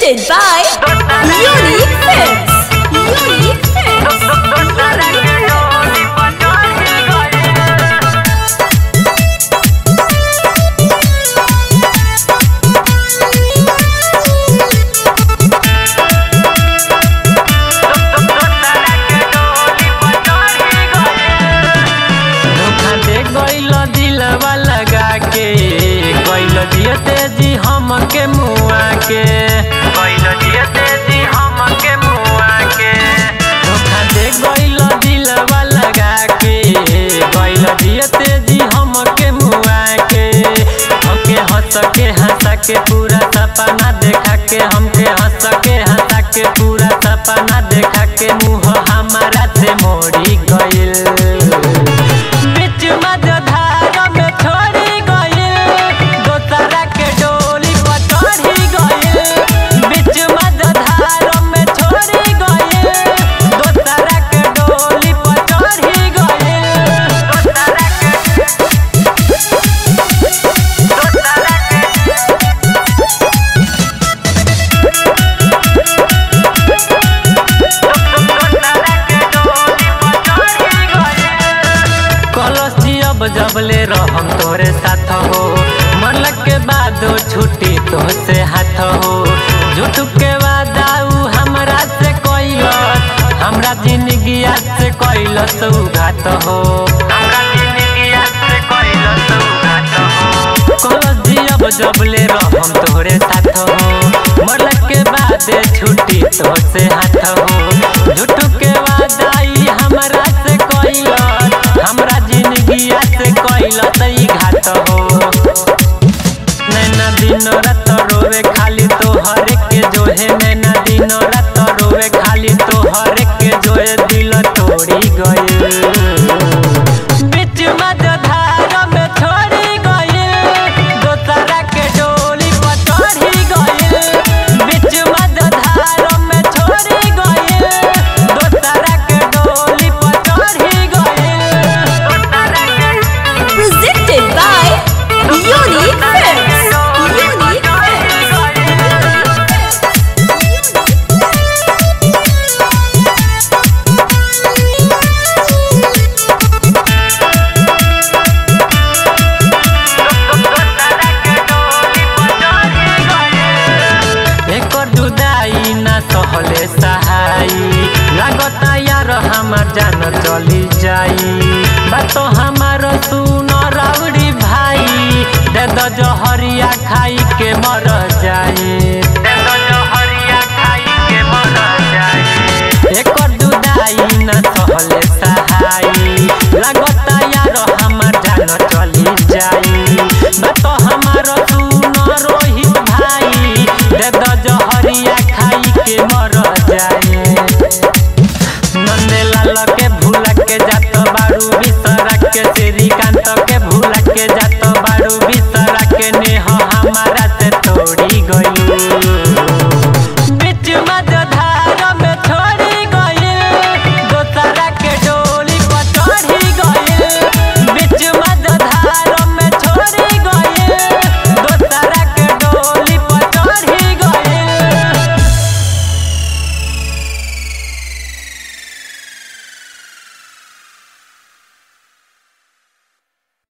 Presented by Unique Fits. Unique Fits. धोखा दे गइल दिलवा लगा के गइल जियते जी हमके मुआ के गइल जियते जी हमके मुआ के धोखा दे गइल दिलवा लगा के गइल जियते जी हमके मुआ के हमके हंस के हंसा के पूरा सपना देखा के हमके हंस के हंसा के पूरा सपना देखा के मुंह हमारा से मोड़ी गइल बीच मझधार में छोड़ी गइल दोसरा के डोली पर चढ़ी गइल बीच मझधार में छोड़ी गइल दोसरा के डोली पर चढ़ी गइल दोसरा के दोसरा के कलसी अब जबले रहम तोरे साथ हो मन के बाद छुट्टी तो से हाथ हो झूठ के वादा उ हमरा से कैलस हमरा जिंदगी से कैलस उघात हो हमरा जिंदगी से कैलस उघात हो कलसी अब जबले रहम तोरे साथ हो मन के बाद छुट्टी तो से हाथ हो झूठ के वादा ई हमरा से कैलस हमरा जिंदगी से कैलस ई घात हो नैना दिन रात रोवे खाली तोहर के जोहे नैना दिन रात रोवे खाली तोहर के जोहे दिल तोड़ी गइल बीच मझधार में छोड़ी गइल दोसरा के डोली पर चढ़ी गइल बीच मझधार में छोड़ी गइल दोसरा के डोली पर चढ़ी गइल दोसरा के Presented by Unique Fits. Unique एकर जुदाई ना सहले सहाई लागता यार हमार जान चली जाई बात हमार सुन राउडी भाई दे द जहरिया खाई